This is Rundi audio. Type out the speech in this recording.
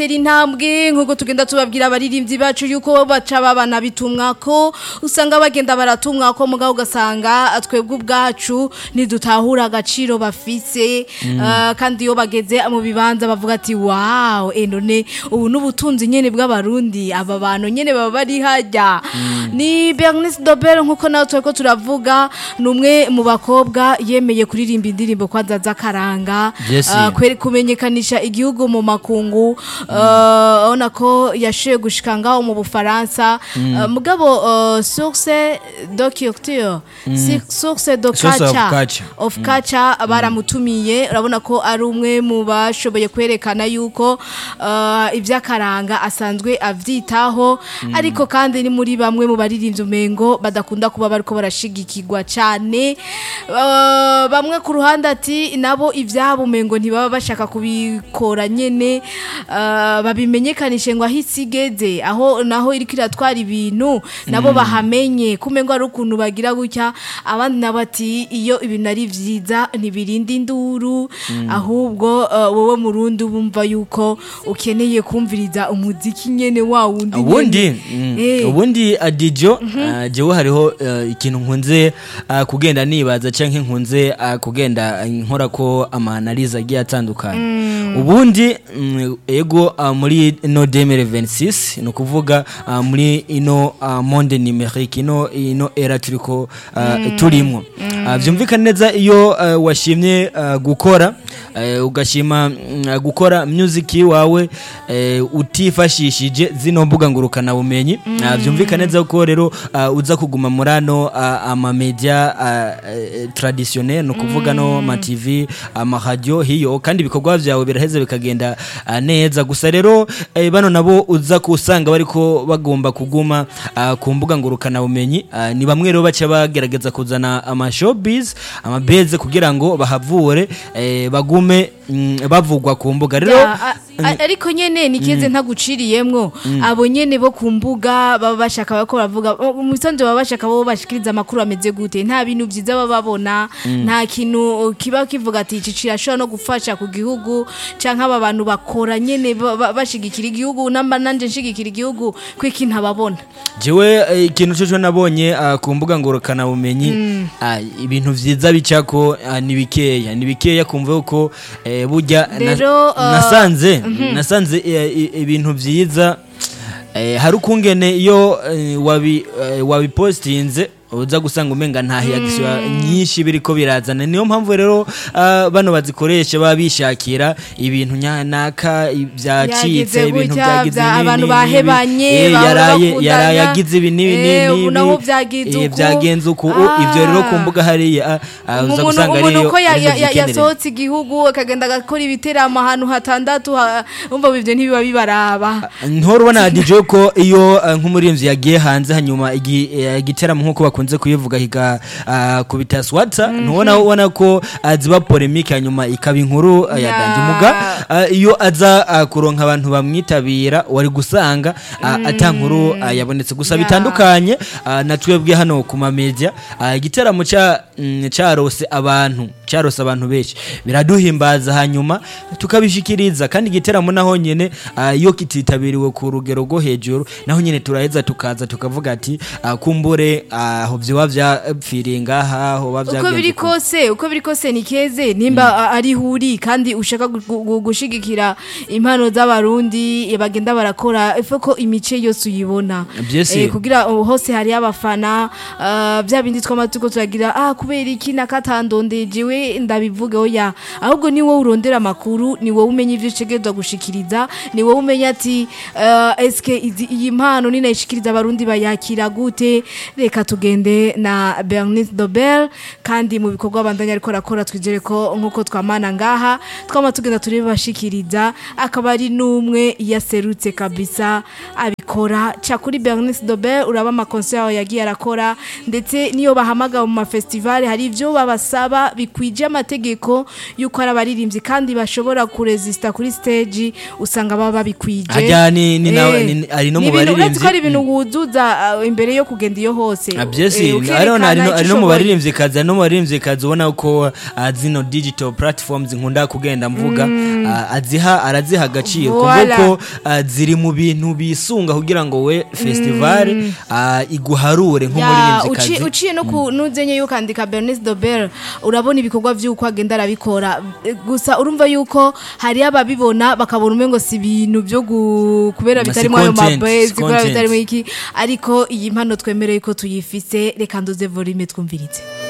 Tera intambwe nkuko tugenda tubabwira abaririmbyi bacu yuko baca babana bitumwa ko usanga bagenda baratumwa ko mugabo ugasanga twebwe ubwacu ntidutahura agaciro bafise Ah, kandi iyo bageze mu bibanza bavuga ati wow eh none ubu n'ubutunzi nyene bw'abarundi aba bantu nyene baba bari hajya ni Bernice Dobel nkuko nawe turiko turavuga ni umwe mu bakobwa yemeye kuririmba indirimbo kwanza z'akaranga Yes. Ah, kwere kumenyekanisha igihugu mu makungu uh, ona ko yashoye gushika ngaho mu Bufaransa Uh, mugabo uh, source de culture si- source de Source of culture culture. of culture baramutumiye urabona ko ari umwe mu bashoboye kwerekana yuko uh, iby'akaranga asanzwe avyitaho ariko kandi ni muri bamwe mu baririmbyi umengo badakunda kuba bariko barashigikirwa cane Uh, bamwe ku ruhande ati nabo ivyabo umengo ntibaba bashaka kubikora nyene uh, babimenyekanishe ngo aho isi igeze aho naho iriko iratwara ibintu nabo bahamenye kumengo ari ukuntu bagira gutya abandi nabo ati iyo ibintu ari vyiza ntibirinda induru ahubwo uh, wowe murundi bumva yuko ukeneye kumviriza umuziki nyene wa wundi ubundi nyene. mm, Eh. ubundi adijo ah, jewe hariho eh, ikintu nkunze ah, kugenda nibaza canke nkunze ah, kugenda nkora ko amanalize agiye atandukanye ubundi mm, ego ah, muri ino 2026 ni ukuvuga ah, muri ino ah, monde numerique ino ino era turiko ah, turimwo Ah, vyumvikana neza iyo ah, washimye ah, gukora eh, ugashima mm, gukora music wawe eh, utifashishije zino mbuga ngurukana bumenyi Ah, vyumvikana neza ko rero ah, uza kuguma muri ano ah, ama media ah, eh, traditionnel no kuvuga no ama TV ama radio hiyo kandi ibikorwa vyawe biraheze bikagenda ah, neza gusa rero eh, bano nabo uza kusanga bariko bagomba kuguma ah, ku mbuga ngurukana bumenyi Ah, ni bamwe rero baca bagerageza kuzana ama showbiz ama beze kugira ngo bahavure eh, bagume mm, bavugwa ku mbuga rero Ya, a- a- ariko nyene nikize ntaguciriyemwo abo nyene bo ku mbuga baba bashaka bako bavuga mu bisanzwe baba bashaka bo bashikiriza amakuru ameze gute nta bintu vyiza baba babona nta kintu kiba kivuga ati ici cirashobora no gufasha ku gihugu canke aba bantu bakora nyene ba- ba- bashigikira igihugu namba nanje nshigikira igihugu kwiki ntababona jewe eh, ikintu coco nabonye ah, ku mbuga ngurukana bumenyi ah, ibintu vyiza bicako ah, ni bikeya ni bikeya kumva yuko eh, burya na- Rero, ah, nasanze nasanze eh, i- ibintu vyiza eh, hari ukungene iyo eh, wabi eh, wabipostinze uza gusanga umenga nta hiyagiswa nyinshi biriko birazana niyo mpamvu rero ah, bano bazikoresha baba bishakira ibintu nyanaka byacitse Byagize ibintu gutya, byagize bya- n'ibi abantu n'ibi, bahebanye, eh, bahora yaraye bakundana. yaraye yagize ibi n'ibi Eh, ubu naho n'ibi vyagize eh, uku. byagenze uku u- Ah. ivyo rero ku mbuga hariya ah, ah, uza umuntu gusanga umuntu ariyo uko ya- arizo ya- ya- vyikenera. yasohotse igihugu akagenda agakora ibiteramo ahantu hatandatu ha- umva ivyo ntibiba bibaraba ntora ubona DJ ko iyo uh, nk'umurinzi yagiye hanze hanyuma igi- eh, igiteramo nk'uko bakunze kuyivuga higa uh, kubita swata ntubona ubona ko uh, ziba polemique hanyuma ikaba inkuru uh, ya Ya. dandimuga uh, iyo aza uh, kuronka abantu bamwitabira wari gusanga uh, ata nkuru uh, yabonetse gusa Ya. bitandukanye uh, na twebwe hano ku mamedia uh, igiteramo ca mm, carose abantu carose abantu benshi biraduhimbaza hanyuma tukabishikiriza kandi igiteramo naho nyene uh, iyo kititabiriwe ku rugero rwo hejuru naho nyene turaheza tukaza tukavuga ati uh, kumbure aho uh, vyoba vyapfiriye ngaha hoba uko vyagenze biri uku. kose uko biri kose ni keze nimba a- ari huri kandi ushaka gu- gu- gu- gushigikira impano z'abarundi eh, bagenda barakora ife ko imice yose uyibona Byese. Eh, kugira uh, hose hari abafana uh, bya bindi twamatuko turagira ah kubera iki nakatandondejewe ndabivuge oya ahubwo ni wowe urondera amakuru ni wowe umenya ivyo utegerezwa gushikiriza ni wowe umenya ati uh, eske izi- iyi mpano ninayishikiriza abarundi bayakira gute reka tugende na Bernice Dobel kandi mu bikorwa bandanya ariko arakora twizere ko nkuko twamana ngaha twama tugenda turebe bashikiriza akaba ari n'umwe yaserutse kabisa abikora abikora ca kuri Bernice Dobe uraba amakonser yagiye arakora ndetse niyo bahamagawe mu mafestivale hari ivyo babasaba bikwije amategeko yuko ari abaririmbyi kandi bashobora kuresista kuri stage usanga baba babikwije Harya ni- ni na- Eh, ni- ari no ni mu ibintu- uretse ko baririmbyi. ari ibintu wuzuza uh, imbere yo kugenda iyo hose Ah, byose Eh, hariho na- hari no- ukerekana hari ico no mu ushoboye. baririmvyikazi hari no mu baririmvyikazi ubona ko ah, zino digital platforms nkunda kugenda mvuga ah, aziha araziha agaciro Voilà. kuvuga ko ah, ziri mu bintu bisunga kugira ngo we festival ah, iguharure Ya, uci- nk'umuririmvyikazi uciye no ku nuzenye yuko andika Bernice Dober urabona ibikorwa vy'uko agenda arabikora Eh, gusa urumva yuko hari ababibona bakabona umengo si ibintu byo gu- kubera Si bitarimo ayo content, mabase si kubera content. bitarimo iki ariko iyi mpano twemereye ko tuyifise reka nduze volume twumviritse